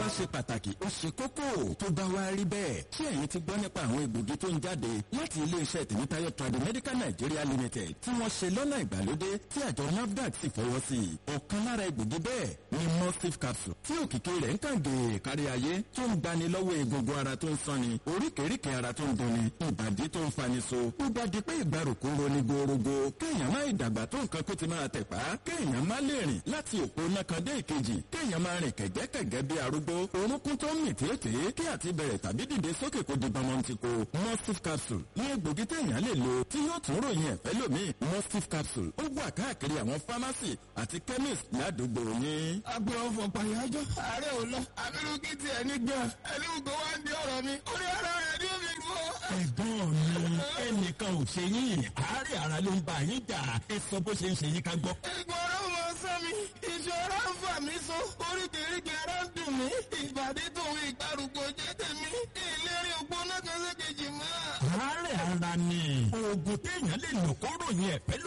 ṣe pàtàkì ó ṣe kókó tó bá wá rí bẹ́ẹ̀ ṣé ẹ̀yin ti gbọ́ nípa àwọn egbògi tó ń jáde láti iléeṣẹ́ tèmítáyọ̀ Tradimedical Nigeria Limited tí wọ́n ṣe lọ́nà ìgbàlódé tí àjọ NAFDAC sì fọwọ́ sí i ọ̀kan lára egbògi bẹ́ẹ̀ ni mustif capsule tí òkìkí rẹ̀ ń kàn gèè kárí ayé tó ń gbani lọ́wọ́ egungun ara tó ń sanni oríkèéríkèé ara tó ń dunni ìbàdí tó ń fani so ó bá di pé ìgbàrúkú roni gorogo kéèyàn má ìdàgbà tó nǹkan kó ti máa tẹ̀pá kéèyàn má lè rìn láti òpó nákan dé ìkejì kéèyàn máa rìn kẹ̀gẹ́kẹ̀gẹ́ bí arúgbó orúnkún tó ń mì tètè kí àti bẹ̀rẹ̀ tàbí dìde sókè kó di bọmọntìkó mustif capsule ní egbògi téèyàn lè lò tí yóò tún ròyìn ẹ̀fẹ́ lómi mustif capsule ó wà káàkiri àwọn fámásì àti chemist ládùúgbò yín. agbe ọfọ pàyájọ ààrẹ ò lọ abirú kí tiẹ̀ ní gan ẹni gbogbo wa ń di ọ̀rọ̀ mi orí ara rẹ̀ ní omi gbọ́. ẹ̀gbọ́n mi ẹnìkan ò ṣe yín àárẹ̀ ara ló ń bá yín jà ẹ sọ bó ṣe ń ṣe yín ká gbọ́. ìgbọ̀rọ̀ mọ sọ mi ìṣòro ń fà mí so oríkèéríkèé ara ń dùn mí ìbàdí tòun ìgbàrúgbó jẹ́ tèmi ìlérí ògbóná kan ṣe kejì mọ́. àárẹ̀ ara ni oògùn téèyàn lè lò kó ròyìn ẹ̀fẹ́